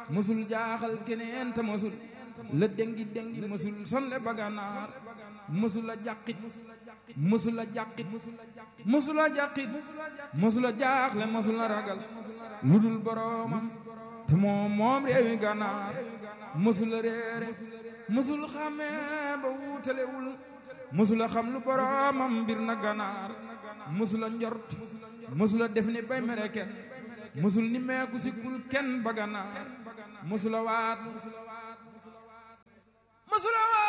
mësul jaaxal keneen te mësul la dengi dengi mësul sonle ba gànnaar mësul a jàqit mësul a jàqit mësul a jàqit mësul a jaaxle mësul a ragal lu dul boroomam te moom moom réewi gànnaar mësul a réere mësul xamee ba wuutalewul mësul a xam lu boroomam mbir na gànnaar mësul a njort mësul a def ni bay mere kenn mësul ni meeku sikkul kenn ba gànnaar mësul a waat mësul a waat